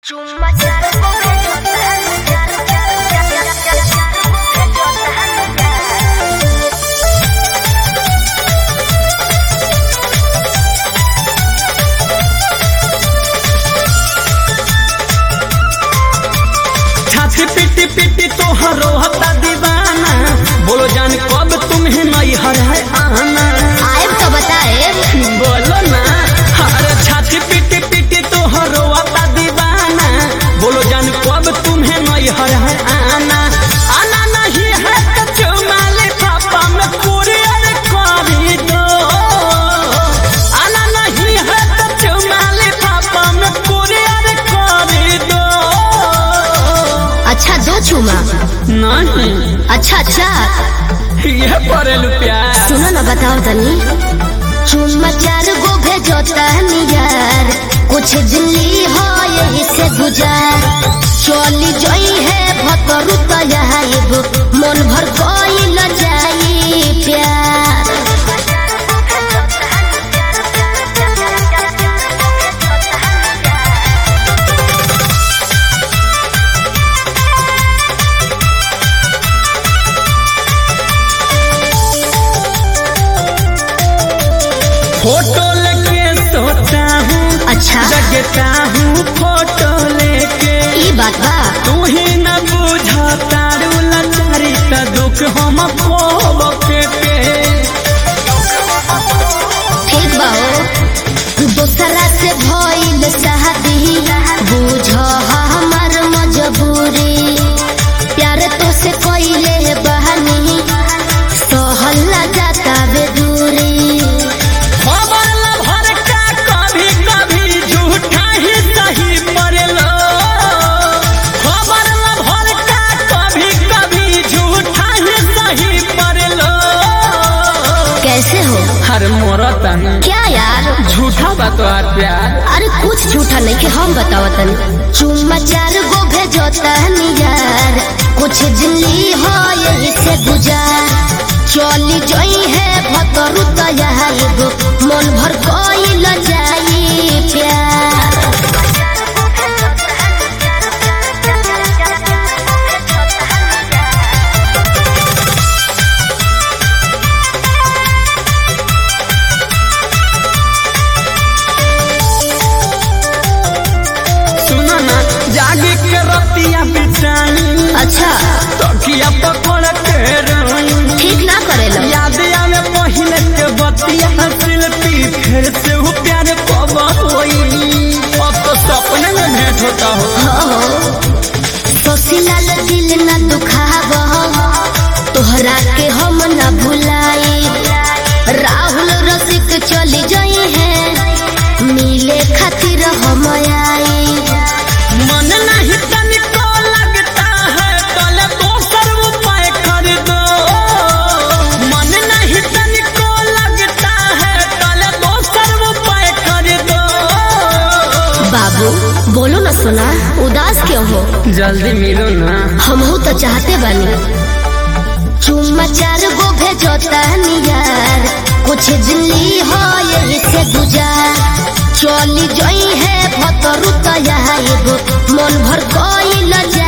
चुम्मा चार को भेजो चार चार चार चार चार चार को भेजो चार छाती पिटी पिटी तोहरो हता दीवाना बोलो जान कब तुम्हें नहीं हर है आना आएब तो बताए बोलो ना अरे छाती पिटी पिटी तोहरो हता दीवाना बोलो जान कब तुम्हें नहीं हर है आना आना नहीं है तो चुमाले पापा में कुरियर करी दो आना नहीं है तो चुमाले पापा में कुरियर करी दो अच्छा दो चुमा नहीं अच्छा अच्छा ये परेलू प्यार सुनो ना बताओ तनी चुम्मा चार गो भेजो तनी यार कुछ दिल्ली हो यही से गुजार चली जोई है भतरु तयाइब मन भर कोई न जाई प्यार फोटो लेके सोता हूँ अच्छा जगता हूँ फोटो लेके ई बात बा तू ही न बुझता लाचारी का दुख हम खोब के के ठीक बा हो दूसरा से भइल शादी बुझ हमर मजबूरी प्यार तो से कइले बहानी सहल जाता बे दूरी खबर ला भर का कभी कभी झूठा ही सही पड़ेलो खबर ला भर का कभी कभी झूठा ही सही पड़ेलो कैसे हो हर मोरता क्या यार झूठा बात प्यार अरे कुछ झूठा नहीं कि हम बतावतन चुम्मा चार गो भेजो तनी यार कुछ दिल्ली हो यही से गुजार चली जोई है भतरु तयाइब मन भर कोई न जाई प्यार सुनो ना जागे के रतिया बिटानी अच्छा तकिया पकड़ के रोई ठीक ना करेलो याद आवे पहिले के बतिया शिल्पी फिर से वो प्यार कब होई अब तो सपने में भेंट होता हो सोसिलाल दिल न दुखाव तोहरा के हम न भुलाई राहुल रसिक चली जाई है मिले खातिर हम आई मन नहीं तनिको लगता है कल दोसर उपाय कर दो मन नहीं तनिको लगता है कल दोसर उपाय कर दो बाबू बोलो ना सुना उदास क्यों हो जल्दी मिलो ना हमहू तो चाहते बानी चुम्मा चार गो भेजो तनी यार कुछ दिल्ली हो यही से गुजार चली जोई है भतरु तयाइब मन भर कोई न जा